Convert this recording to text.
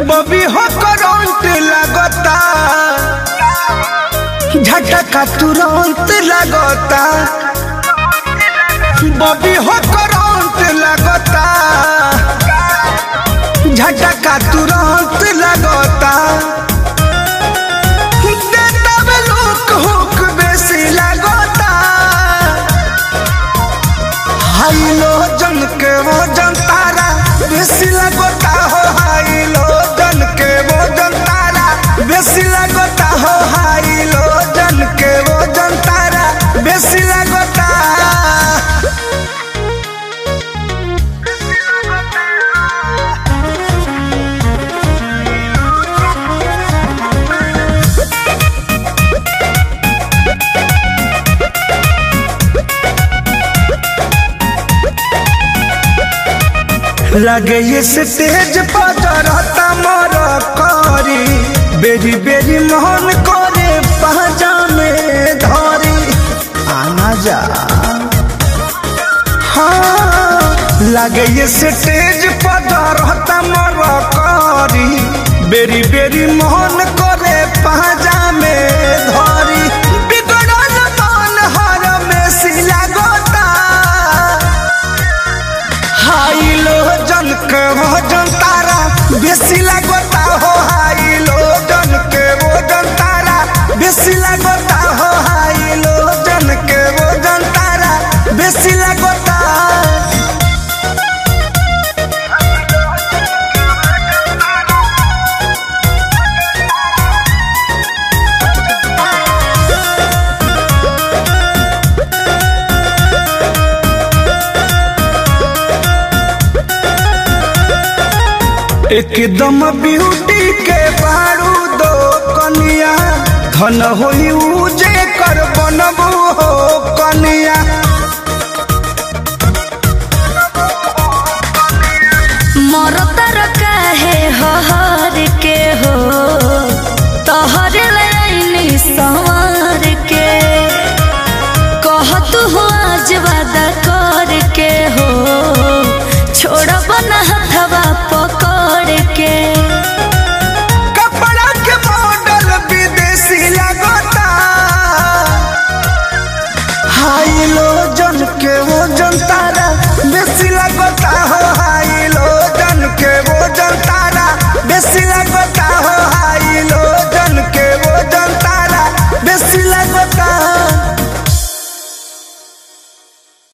बबी हो करंट लगता झटका तुरंत लगता बबी हो करंट लगता झटका तुरंत लगता देता में लोक हुक बेसी लगता हाई लो जन के वो जन तारा बेसी लगता हो हाई लो जन के वो जन तारा बेसी लगता हो हाई लो जन के वो जन तारा बेसी लगता लगे ये स्टेज पर रहता मर करी बेरी बेरी मोहन करे पहजा में धरी आना जा हाँ लगे ये स्टेज पर रहता मर करी बेरी बेरी मोहन करे पहजा में धरी बिगड़ल मन हर में सिला गोता हाई लो जन के वो जन तारा बेसी लगता हो हाई लो जन के वो जन तारा बेसी लगता हो हाई लो जन के वो जन तारा बेसी लगता एकदम ब्यूटी के बारू दो कनिया धन होई उजे कर बनबू हो कनिया मरतर काहे हो हो